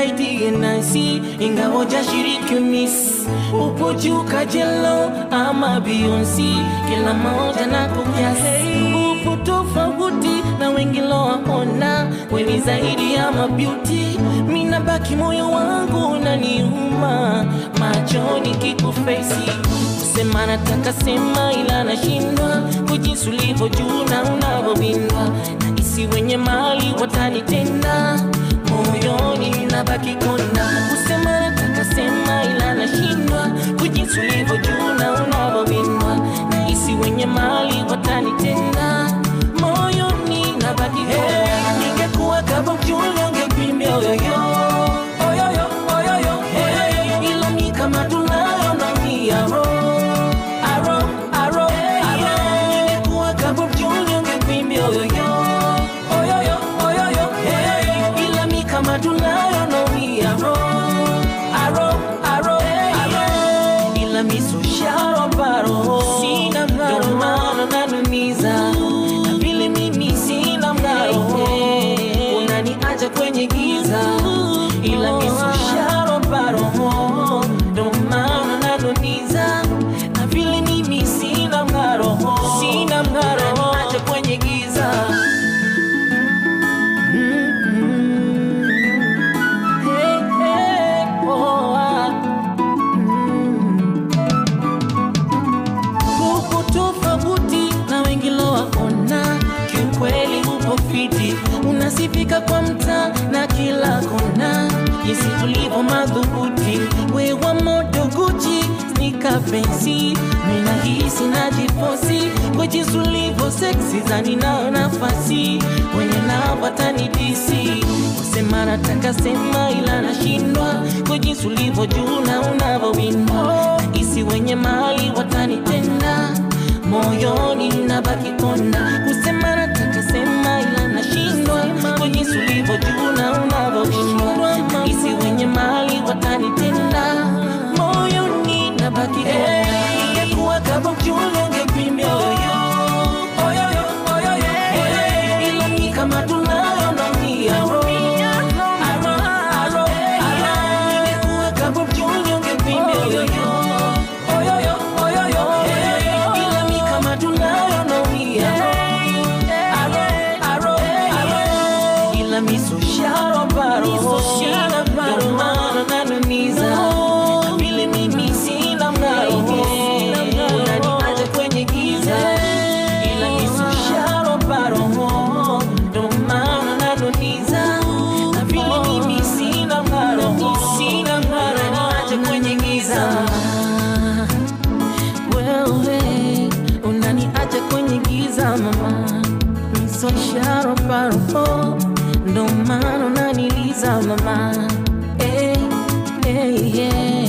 nisaidie nasi, ingawa hujashiriki Miss, upo juu kajelo ama Beyonce, kila moja na kukiasi, upo tofauti na wengi lowaona, weni zaidi ya mabeauty, mina baki moyo wangu unaniuma, machoni kikufesi kusema nataka sema, ila nashindwa kujinsi ulivyo juu na unavyowindwa, na isi wenye mali watanitenda moyoni nabaki kona. Kusema nataka sema, ila nashindwa kujinsi ulivyo juu na unavyowindwa, na isi wenye mali watanitenda moyoni nabaki kona. Ningekuwa kama mjuli ungepimbia oyoyo oyoyo oyoyo oyoyo, ila mi kama tunayo naumia roho aro aro aro, ningekuwa kama mjuli ungekuimbia oyoyo oyoyo oyoyo oyoyo, ila mi kama tunayo naumia roho aro aro aro, ila mi so sharo baro sina mngaro, ndio maana nanumiza na vile mimi sina mngaro, unaniacha kwenye giza, ila mi so sharo baro ndio maana nanumiza na vile mimi sina mngaro, sina mngaro, unaniacha kwenye giza Mm-mm. Hey, hey, oh, ah. Mm. upo tofauti na wengi lowaona, kiukweli upo fiti, unasifika kwa mtaa na kila kona, jinsi ulivyo madhubuti, wewa moto Gucci snika pensi, mina hisi najifosi kwa jinsi ulivyo seksi, zani nao nafasi wenye nao watanidisi, kusema nataka sema, ila nashindwa kwa jinsi ulivyo juu na unavyowindwa, isi wenye mali watanitenda moyoni nabaki kona, kusema nataka sema, ila nashindwa kwa jinsi ulivyo juu na unavyowindwa, isi wenye mali watanitenda moyoni nabaki kona. Ingekuwa kama mjuli ungepimbia oyoyo oyoyo oyoyo oyoyo, ila mi kama tunayo naumia roho aro aro aro, ingekuwa kama mjuli ungepimbia oyoyo oyoyo oyoyo oyoyo, ila mi kama tunayo naumia roho aro aro aro, ila mi so sharo baro ndio maana nanumiza na vile mimi sina mng'aro unaniacha kwenye giza ila mi so sharo baro ndio maana nanumiza na vile mimi sina mng'aro sina mng'aro unaniacha kwenye giza wewe unaniacha kwenye giza mama misosharo paro ndo maana unaniliza mama hey, hey, yeah.